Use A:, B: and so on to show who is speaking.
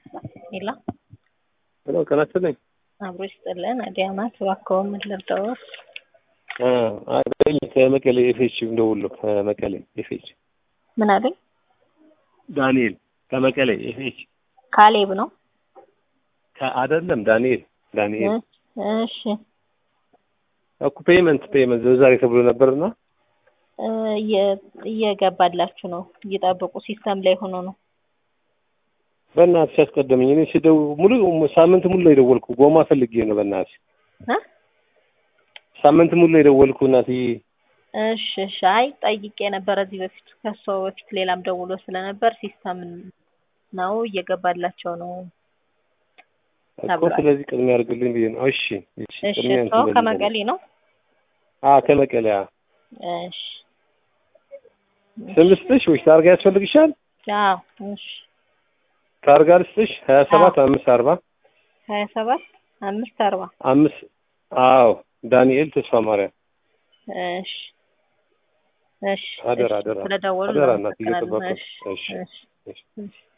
A: ሄሎ
B: ሄሎ ጤና ይስጥልኝ።
A: አብሮ ይስጥልን። አዲያማት እባክዎ ምን ልርዳዎት?
B: አገኝ ከመቀሌ ኤፌች እንደውሎ ከመቀሌ ኤፌች
A: ምን አለኝ?
B: ዳንኤል ከመቀሌ ኤፌች
A: ካሌብ ነው።
B: አይደለም ዳንኤል ዳንኤል
A: እሺ
B: እኮ ፔመንት ፔመንት ዛሬ ተብሎ ነበርና
A: እየገባላችሁ ነው። እየጠበቁ ሲስተም ላይ ሆኖ ነው።
B: በእናትሽ አስቀደመኝ። እኔ ስደው ሙሉ ሳምንት ሙሉ ነው የደወልኩ። ጎማ ፈልጌ ነው በእናትሽ
A: እ
B: ሳምንት ሙሉ ነው የደወልኩ እናትዬ።
A: እሺ እሺ። አይ ጠይቄ ነበር እዚህ በፊት ከሰው በፊት ሌላም ደውሎ ስለነበር ሲስተም ነው እየገባላቸው ነው
B: እኮ ስለዚህ ቅድሚያ አድርግልኝ ብዬ ነው። እሺ እሺ።
A: እሺ።
B: ቅድሚያ
A: ሰው
B: እንትን
A: ከመቀሌ ነው።
B: አዎ ከመቀሌ። አዎ
A: እሺ።
B: ስም ልስጥሽ ወይስ ታርጋ ያስፈልግሻል?
A: አዎ እሺ።
B: ታርጋ ልስጥሽ? ሀያ ሰባት አምስት አርባ
A: ሀያ ሰባት አምስት አርባ
B: አምስት አዎ ዳንኤል ተስፋ ማርያም
A: እሺ እሺ።
B: አደራ
A: እሺ።
B: አደራ
A: ስለደወሉ
B: አደራ እናት
A: እናመሰግናለን።
B: እየጠበቁ
A: እሺ
B: እሺ
A: እሺ
B: እሺ
A: እሺ